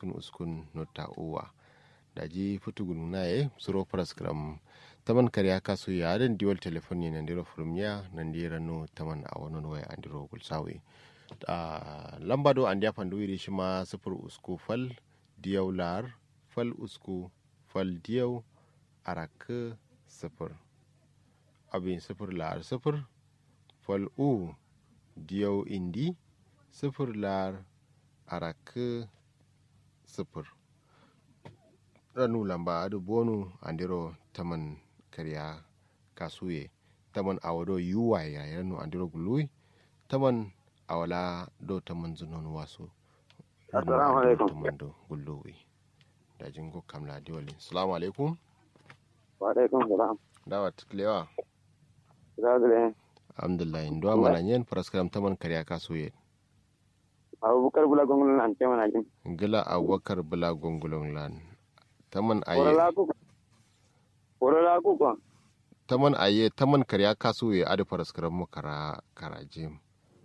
uskun uskun nota uwa daji futugun naye suro praskram taman kariya kasu ya den diwal telefoni nan diro furumya nan dira no taman a wannan waya an diro gulsawi a lamba do an dia fandu iri shima sifur usku fal diyaw lar fal usku fal diyaw arak sifur abin sifur lar sifur fal u diyaw indi sifur lar arak sifur ranu lamba adu bonu andiro taman kariya kasuye taman awado yuwa ya ranu andiro gului taman awala do taman zunon wasu assalamu alaikum taman do gulluwi da jingo kamla diwali assalamu alaikum wa alaikum salam dawa tuklewa zagire alhamdulillah ndo mana nyen paraskaram taman kariya kasuye abubakar bula gongon nan ce mana jin gila abubakar bula gongulon lan taman aye korola ku korola ku ko taman aye taman kariya kasuye adu paraskaram mu kara karajim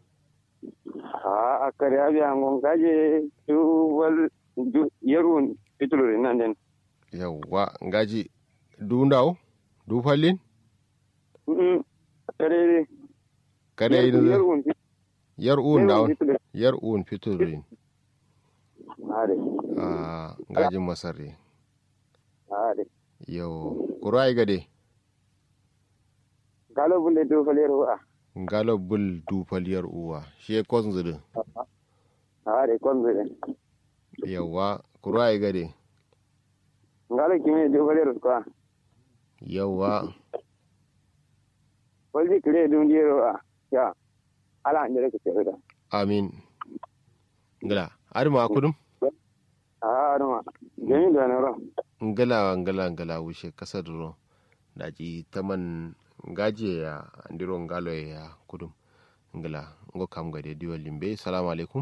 a akari abi angon gaje du wal du yerun pituluri nan den yawwa ngaji du ndaw du fallin mm kare kare yin yerun yar un ndaw pituluri yar un fiturin ade a ngajin masarri ade yau kuro ai gade galo bulle du falero a ngalo bul du faliyar uwa shi ya kwan zudu ade kon be yawwa kuro ai gade ngalo kimi du falero ko yawwa walji kire du ndiro a ya ala ndere ke tere amin ngala ari ma kudum a adama jemi do na ro ngala ngala ngala wushe kasa duro daji taman ngaje ya andiro ngalo ya kudum ngala ngo kam gade diwa limbe salamu alaikum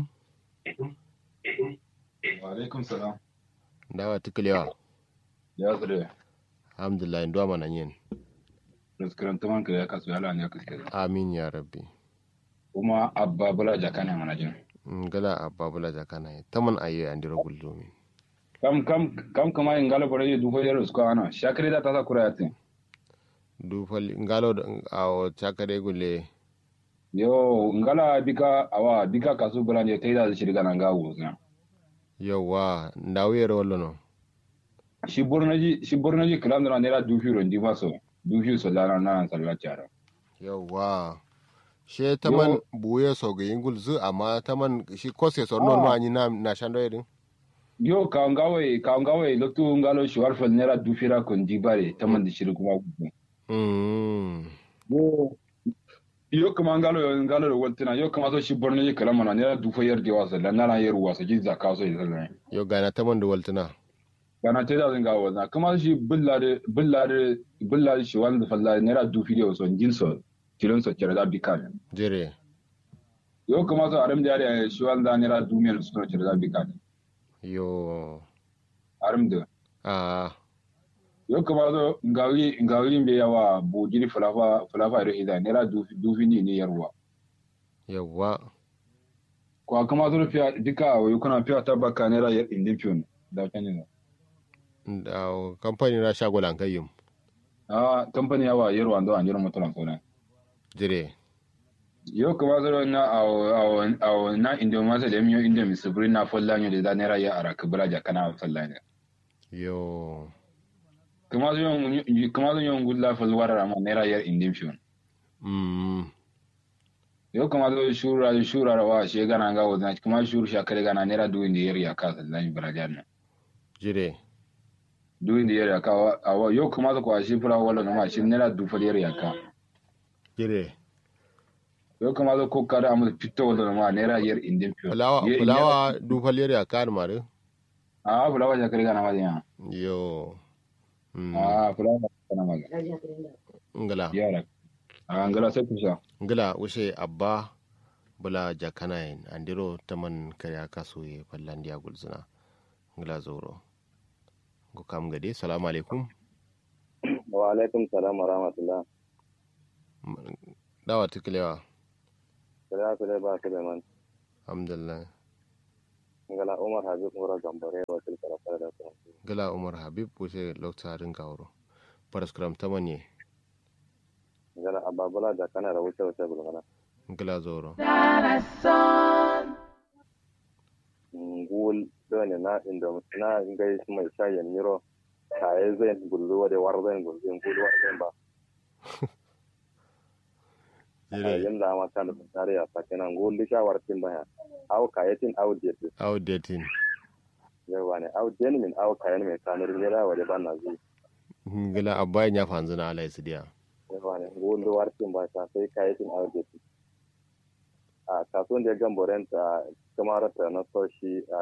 wa alaikum salam ndawa tuklewa ya tsire alhamdulillah ndo mana nyen raskaran taman kare ya kasu yala ne kaske amin ya rabbi kuma abba bula jaka ne mana jin ngala ababula jakana taman aye andiro gullumi kam kam kam kama in galo bare du ko yaro sko ana shakri da ta sa kura yatin du fal ngalo awo chakare gulle yo ngala bika awa bika kasu bula ne taida da shirga nan ga wuza yawa ndawere wallo no shi bornaji shi bornaji kalam da ne ra du firo ndi maso du firo so lana nan sallah cara yawa she taman buye soga yingul zu amma taman shi kose so non Ah. ma anyi na na shando yedin yo ka ngawe ka ngawe loktu ngalo shi warfal ne ra du fira kon di bare taman da shirga kuma mm yo yo kama ngalo yo ngalo ro waltina yo kama so shi bornaji kalam na ne ra du fo yardi wasa la nana yeru wasa ji zaka so yi yo gana taman da waltuna kana te da zinga wazna kuma shi billare billare billare shi wanda falla nera du video so jin so kilon so kira da bikan jere yo kuma so aram da yare shi wanda nera du mil so kira da bikan yo aram da a yo kuma so ngawi ngawi be yawa bo jiri fulafa fulafa ro ida nera du du fini ne yarwa yawa ko kuma so fiya dika yo kuna fiya tabaka nera yar indin fiyon da kanin da kamfani na shagolan kayyum a company yawa yarwa ndo an yarwa mutulan sona jere yo kuma zaro na awo awo awo na indo masa da miyo indo mi subri na folla nyo da nera ya ara kubra ja kana folla ne yo kuma zo yon kuma zo yon gulla fol warara ma nera yar indim fion mm yo kuma zo shura shura wa she gana ga wazna kuma shuru sha kare gana nera du indi yar ya ka sallan barajar na jere du indi yar ya ka awa yo kuma zo kwa shi fura wala na ma shi nera du fol yar ya ka jere yo kuma zo ko kada amu fito wala na ma nera yar indim fion fulawa Ye- fulawa du faliyar ya kan mare a fulawa ja kare gana ma ya yo mm a fulawa kana ma ngala yara a ngala sai kusa ngila wuse abba bula jakanayin andiro taman karya kaso ye fallandiya gulzuna ngila zoro go kam gade salamu alaikum wa alaikum salam wa rahmatullah dawa tukilewa Sala sala ba Suleiman. alhamdulillah ngala umar habib ngora gambare wa til kala kala da kuma gala umar habib wuce lokta rin gawro paraskram tamanye ngala ababula da kana da wuce wuce bulmana gala zoro ngul dole na inda na ngai mai shayen miro kaye zai gullu wa da war zai gullu ngul war zai ba jire yanda ma kan tare a sakina ngul di shawar tin baya aw kayetin aw jetin outdating yawa ne aw den min aw kayen mai kanur ne da wa da ban na zai gala abbayan ya fanzu na alai sidiya yawa ne ngul di war tin ba ta sai kayetin aw jetin a kasuwan da ya gamboren ta kamar ta na so shi a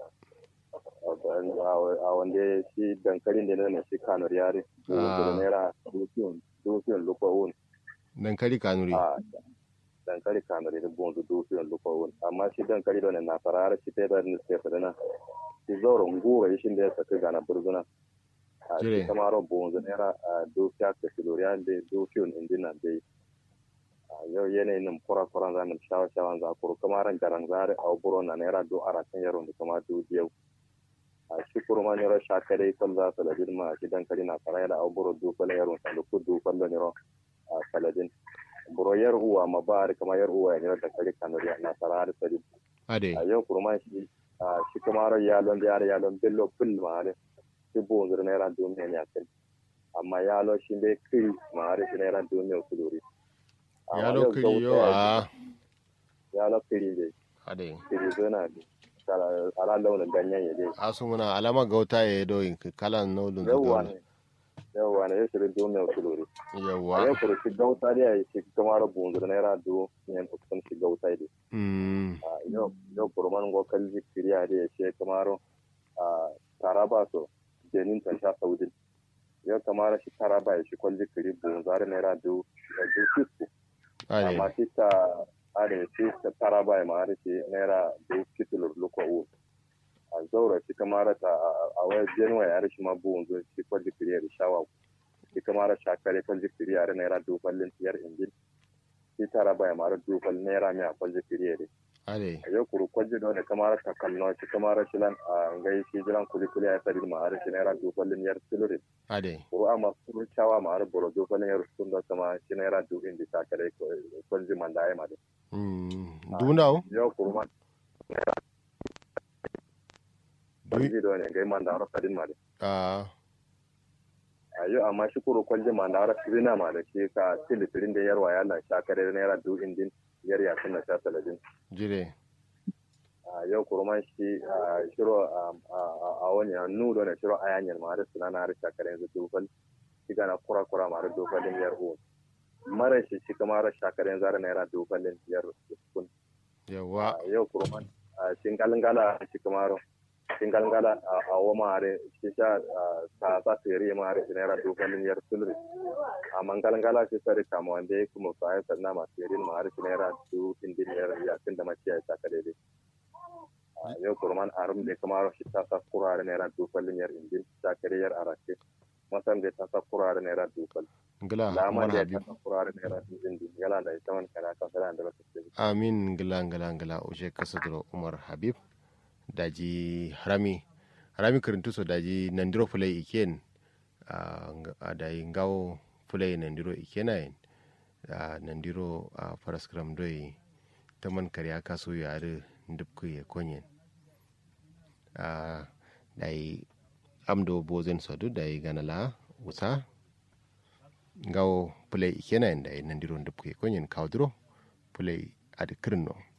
a wanda shi dankalin da ne shi kanur yare Ah. naira dukiyon dukiyon lukowun dankali kanuri a dankali kanur da bonzu dukiyon lukowun amma shi dankali da ne na farar shi ta da ne sai fadana shi zauren gura shi da ya saka gana burzuna a Jire. shi kamar bonzu naira a dukiya ka filoriya da dukiyon indina dai a yau yanayin nan kura kura zanen shawa shawan zakuru kamar garan zare a buro na naira do arakan yaron da kama du biyau a shi kurma niro shakare kol za saladin ma shi dankali na fara da aburo du kala yaron sa da kudu kallo niro a saladin buro yar uwa ma ba kama yar uwa ya niro da kali kanuri na fara da saladin ade a yau kurma shi a shi kuma ro yalon da yar yalon bello fil ma are shi bo zur naira du ne ya kai amma yalo shi dai kiri ma are shi naira du ne kuluri ya lokiri yo a yalo kiri dai ade kiri zona ala launin ganyen ya dai asu muna alama gauta ya do kalan nolun yawwa ne yawwa ne ya shirin du ne kuluri a yawa yau kuru shi gauta da ya yi shi kamar bunzur naira du yan ukun shi gauta da mm a yau yau kuru man go kalli kiriya da ya ce kamar a taraba so jenin ta sha saudin yau kamar shi taraba ya shi kwalli kiri bunzar naira du da du fisko ade amma shi ta are shi ta taraba ya ma'ar shi naira du fitilur luko u a zaura shi kamar ta a wayar jenuwa ya rishi ma bunzur shi kwalli kiriya da shawa shi kamar shakare kwalli kiriya da naira du kwallin tiyar injin shi tara baya mara dukal naira mai a kwalje firiyere ade a yau kuru kwalje da wani kamar ta kallo shi kamar shi lan a ngai shi jiran kuli kuli a sari ma har shi naira dukalin yar siluri ade kuru amma kuru cawa ma har boro dukalin yar sun da sama shi naira du indi ta kare kwalje man da ya ma da mm dunau yau kuru man kwalje da wani ngai man da har sadin ma da a a yau amma shi kuru kwalje man da har sirina ma da shi ka silitirin da yarwa ya lan sha kare naira du indin yar ya sun na sha saladin jire a yau kurman shi a shiro a wani a nudo na shiro a yanyar ma da suna na harsha kare yanzu dubal shi gana kura kura ma da dubalin yar uwa mara shi shi kama har shakare yanzu na yara dubalin yar kun yawa a yau kurman a shingalingala shi kama ro shingalingala a wa ma har shi sha ta sa tere ma har shi na yara dubalin yar sulri a mangalingala shi sari kama wanda ya kuma fa ya sanna ma tere ma har shi na yara du indin yar yakin da maciya ya shakare dai yau kurman arum de kamaro shi ta sa kurare naira dufalin yar indin ta kare yar arake masan de ta sa kurare naira dufal ngila lama umar de habib ta sa kurare naira indin yala da ita man kana ka fara da lokacin amin ngila ngila ngila ushe kasadro umar habib daji harami harami kirintu so daji nandiro fulai iken a a dayi ngawo fulai nandiro ikenayin a nandiro a paraskram doi taman karya kaso yare ndupku ya konyen a dayi amdo bozen sodu dayi ganala wusa ngawo fulai ikenayin dayi nandiro ndupku ya konyen kawdro fulai adi kirno